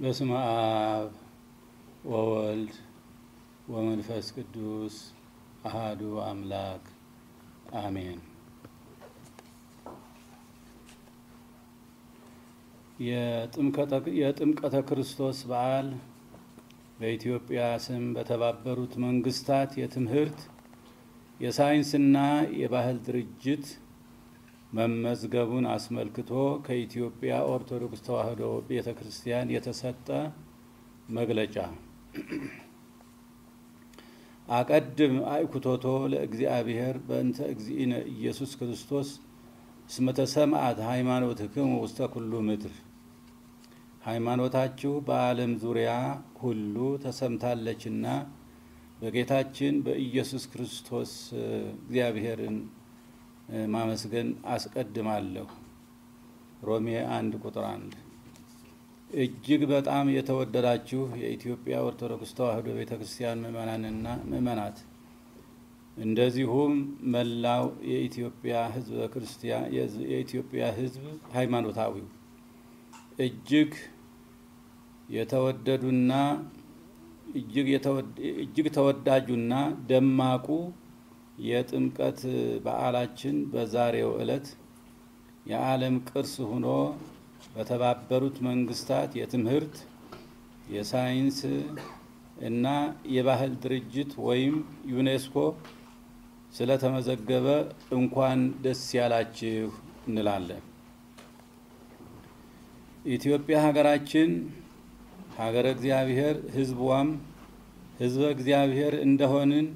በስመ አብ ወወልድ ወመንፈስ ቅዱስ አሃዱ አምላክ አሜን። የጥምቀተ ክርስቶስ በዓል በኢትዮጵያ ስም በተባበሩት መንግስታት የትምህርት የሳይንስና የባህል ድርጅት መመዝገቡን አስመልክቶ ከኢትዮጵያ ኦርቶዶክስ ተዋሕዶ ቤተ ክርስቲያን የተሰጠ መግለጫ። አቀድም አእኩቶቶ ለእግዚአብሔር በእንተ እግዚእነ ኢየሱስ ክርስቶስ እስመ ተሰምዐት ሃይማኖትክሙ ውስተ ኩሉ ምድር። ሃይማኖታችሁ በዓለም ዙሪያ ሁሉ ተሰምታለችና በጌታችን በኢየሱስ ክርስቶስ እግዚአብሔርን ማመስገን አስቀድማለሁ። ሮሜ አንድ ቁጥር አንድ እጅግ በጣም የተወደዳችሁ የኢትዮጵያ ኦርቶዶክስ ተዋሕዶ ቤተ ክርስቲያን ምእመናንና ምእመናት እንደዚሁም መላው የኢትዮጵያ ሕዝበ ክርስቲያን የኢትዮጵያ ሕዝብ ሃይማኖታዊው እጅግ የተወደዱና እጅግ ተወዳጁና ደማቁ የጥምቀት በዓላችን በዛሬው ዕለት የዓለም ቅርስ ሆኖ በተባበሩት መንግስታት የትምህርት የሳይንስ እና የባህል ድርጅት ወይም ዩኔስኮ ስለተመዘገበ እንኳን ደስ ያላችሁ እንላለን። ኢትዮጵያ ሀገራችን ሀገረ እግዚአብሔር ሕዝቧም ሕዝበ እግዚአብሔር እንደሆንን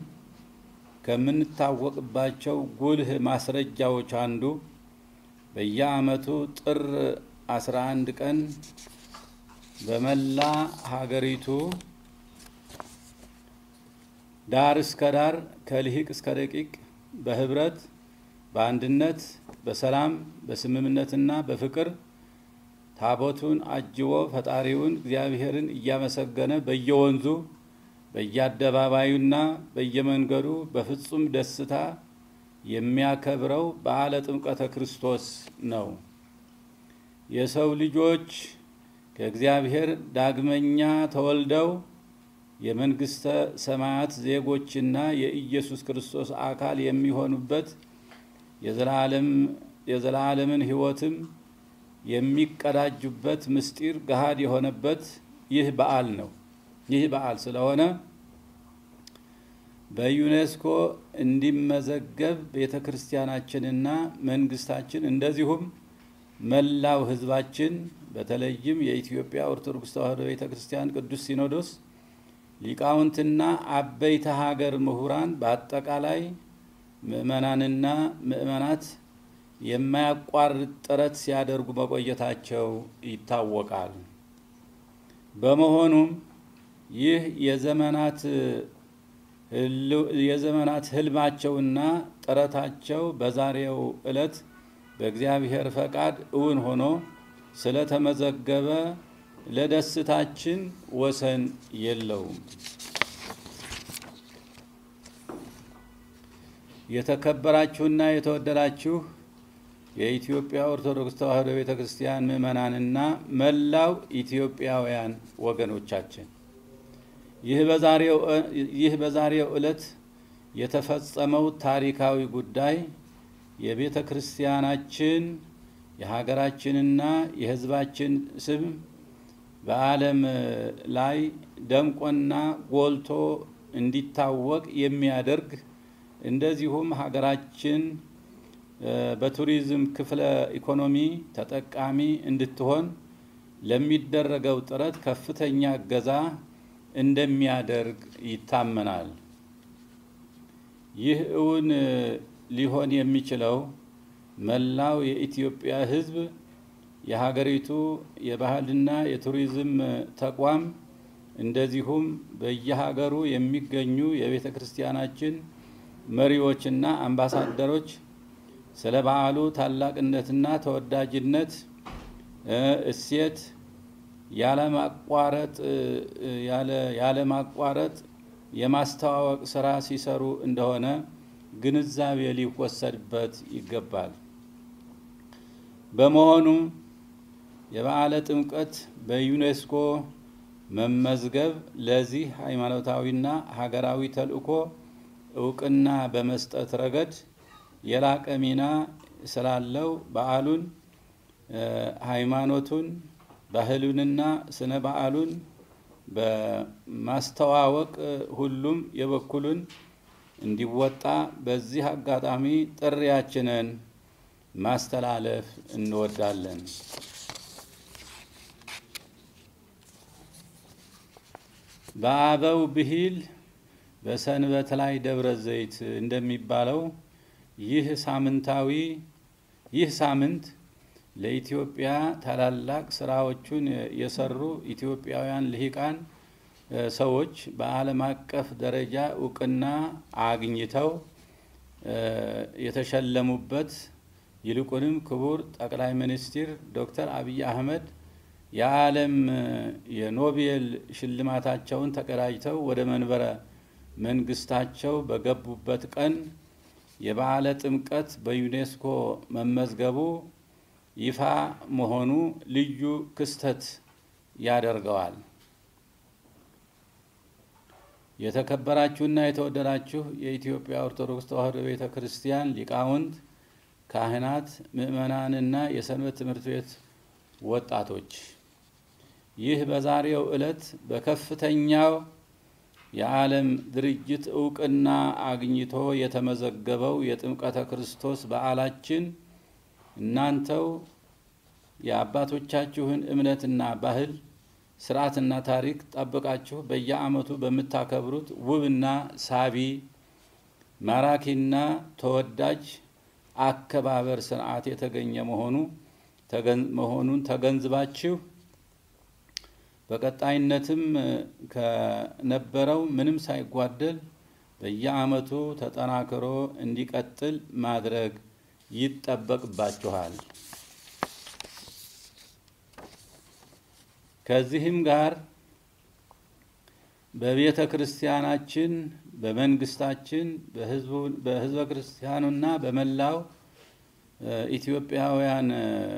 ከምንታወቅባቸው ጉልህ ማስረጃዎች አንዱ በየዓመቱ ጥር 11 ቀን በመላ ሀገሪቱ ዳር እስከ ዳር ከልሂቅ እስከ ደቂቅ በህብረት በአንድነት በሰላም በስምምነትና በፍቅር ታቦቱን አጅቦ ፈጣሪውን እግዚአብሔርን እያመሰገነ በየወንዙ በየአደባባዩና በየመንገዱ በፍጹም ደስታ የሚያከብረው በዓለ ጥምቀተ ክርስቶስ ነው። የሰው ልጆች ከእግዚአብሔር ዳግመኛ ተወልደው የመንግስተ ሰማያት ዜጎችና የኢየሱስ ክርስቶስ አካል የሚሆኑበት የዘላለምን ሕይወትም የሚቀዳጁበት ምስጢር ገሃድ የሆነበት ይህ በዓል ነው። ይህ በዓል ስለሆነ በዩኔስኮ እንዲመዘገብ ቤተ ክርስቲያናችንና መንግስታችን እንደዚሁም መላው ሕዝባችን በተለይም የኢትዮጵያ ኦርቶዶክስ ተዋሕዶ ቤተ ክርስቲያን ቅዱስ ሲኖዶስ ሊቃውንትና አበይተ ሀገር ምሁራን በአጠቃላይ ምእመናንና ምእመናት የማያቋርጥ ጥረት ሲያደርጉ መቆየታቸው ይታወቃል። በመሆኑም ይህ የዘመናት የዘመናት ህልማቸውና ጥረታቸው በዛሬው ዕለት በእግዚአብሔር ፈቃድ እውን ሆኖ ስለተመዘገበ ለደስታችን ወሰን የለውም። የተከበራችሁና የተወደዳችሁ የኢትዮጵያ ኦርቶዶክስ ተዋሕዶ ቤተ ክርስቲያን ምእመናንና መላው ኢትዮጵያውያን ወገኖቻችን ይህ በዛሬው ዕለት የተፈጸመው ታሪካዊ ጉዳይ የቤተ ክርስቲያናችን የሀገራችንና የሕዝባችን ስም በዓለም ላይ ደምቆና ጎልቶ እንዲታወቅ የሚያደርግ እንደዚሁም ሀገራችን በቱሪዝም ክፍለ ኢኮኖሚ ተጠቃሚ እንድትሆን ለሚደረገው ጥረት ከፍተኛ እገዛ እንደሚያደርግ ይታመናል። ይህ እውን ሊሆን የሚችለው መላው የኢትዮጵያ ሕዝብ የሀገሪቱ የባህልና የቱሪዝም ተቋም እንደዚሁም በየሀገሩ የሚገኙ የቤተ ክርስቲያናችን መሪዎችና አምባሳደሮች ስለ በዓሉ ታላቅነትና ተወዳጅነት እሴት ያለማቋረጥ ያለማቋረጥ የማስተዋወቅ ስራ ሲሰሩ እንደሆነ ግንዛቤ ሊወሰድበት ይገባል። በመሆኑም የበዓለ ጥምቀት በዩኔስኮ መመዝገብ ለዚህ ሃይማኖታዊና ሀገራዊ ተልዕኮ እውቅና በመስጠት ረገድ የላቀ ሚና ስላለው በዓሉን ሃይማኖቱን፣ ባህሉንና ስነ በዓሉን በማስተዋወቅ ሁሉም የበኩሉን እንዲወጣ በዚህ አጋጣሚ ጥሪያችንን ማስተላለፍ እንወዳለን። በአበው ብሂል በሰንበት ላይ ደብረ ዘይት እንደሚባለው ይህ ሳምንታዊ ይህ ሳምንት ለኢትዮጵያ ታላላቅ ስራዎቹን የሰሩ ኢትዮጵያውያን ልሂቃን ሰዎች በዓለም አቀፍ ደረጃ እውቅና አግኝተው የተሸለሙበት ይልቁንም ክቡር ጠቅላይ ሚኒስትር ዶክተር አብይ አህመድ የዓለም የኖቤል ሽልማታቸውን ተቀዳጅተው ወደ መንበረ መንግስታቸው በገቡበት ቀን የበዓለ ጥምቀት በዩኔስኮ መመዝገቡ ይፋ መሆኑ ልዩ ክስተት ያደርገዋል። የተከበራችሁና የተወደዳችሁ የኢትዮጵያ ኦርቶዶክስ ተዋሕዶ ቤተ ክርስቲያን ሊቃውንት፣ ካህናት፣ ምዕመናንና የሰንበት ትምህርት ቤት ወጣቶች ይህ በዛሬው ዕለት በከፍተኛው የዓለም ድርጅት እውቅና አግኝቶ የተመዘገበው የጥምቀተ ክርስቶስ በዓላችን እናንተው የአባቶቻችሁን እምነትና ባህል ስርዓትና ታሪክ ጠብቃችሁ በየዓመቱ በምታከብሩት ውብና ሳቢ ማራኪና ተወዳጅ አከባበር ስርዓት የተገኘ መሆኑ መሆኑን ተገንዝባችሁ በቀጣይነትም ከነበረው ምንም ሳይጓደል በየዓመቱ ተጠናክሮ እንዲቀጥል ማድረግ ይጠበቅባችኋል። ከዚህም ጋር በቤተ ክርስቲያናችን፣ በመንግስታችን፣ በሕዝበ ክርስቲያኑና በመላው ኢትዮጵያውያን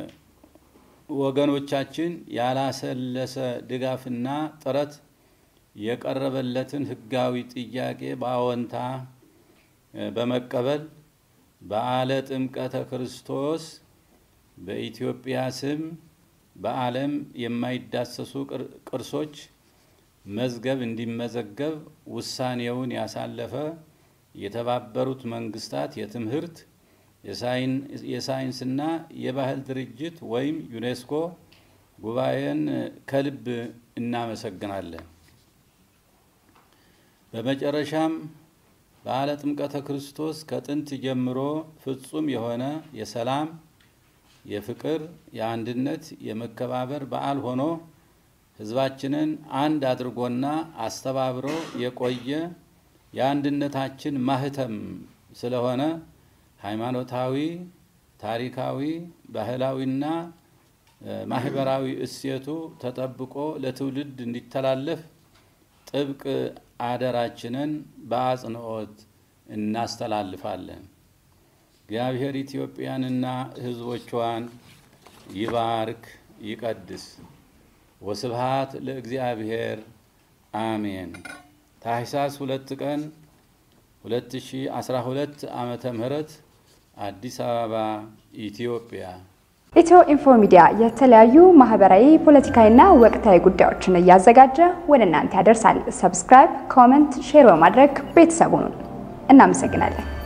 ወገኖቻችን ያላሰለሰ ድጋፍና ጥረት የቀረበለትን ሕጋዊ ጥያቄ በአዎንታ በመቀበል በዓለ ጥምቀተ ክርስቶስ በኢትዮጵያ ስም በዓለም የማይዳሰሱ ቅርሶች መዝገብ እንዲመዘገብ ውሳኔውን ያሳለፈ የተባበሩት መንግስታት የትምህርት የሳይንስና የባህል ድርጅት ወይም ዩኔስኮ ጉባኤን ከልብ እናመሰግናለን። በመጨረሻም በዓለ ጥምቀተ ክርስቶስ ከጥንት ጀምሮ ፍጹም የሆነ የሰላም፣ የፍቅር፣ የአንድነት፣ የመከባበር በዓል ሆኖ ሕዝባችንን አንድ አድርጎና አስተባብሮ የቆየ የአንድነታችን ማህተም ስለሆነ ሃይማኖታዊ፣ ታሪካዊ፣ ባህላዊና ማህበራዊ እሴቱ ተጠብቆ ለትውልድ እንዲተላለፍ ጥብቅ አደራችንን በአጽንኦት እናስተላልፋለን። እግዚአብሔር ኢትዮጵያንና ሕዝቦቿን ይባርክ ይቀድስ። ወስብሃት ለእግዚአብሔር አሜን። ታኅሳስ ሁለት ቀን 2012 ዓመተ ምህረት አዲስ አበባ ኢትዮጵያ። ኢትዮ ኢንፎ ሚዲያ የተለያዩ ማህበራዊ፣ ፖለቲካዊና ወቅታዊ ጉዳዮችን እያዘጋጀ ወደ እናንተ ያደርሳል። ሰብስክራይብ፣ ኮመንት፣ ሼር በማድረግ ቤተሰቡን እናመሰግናለን።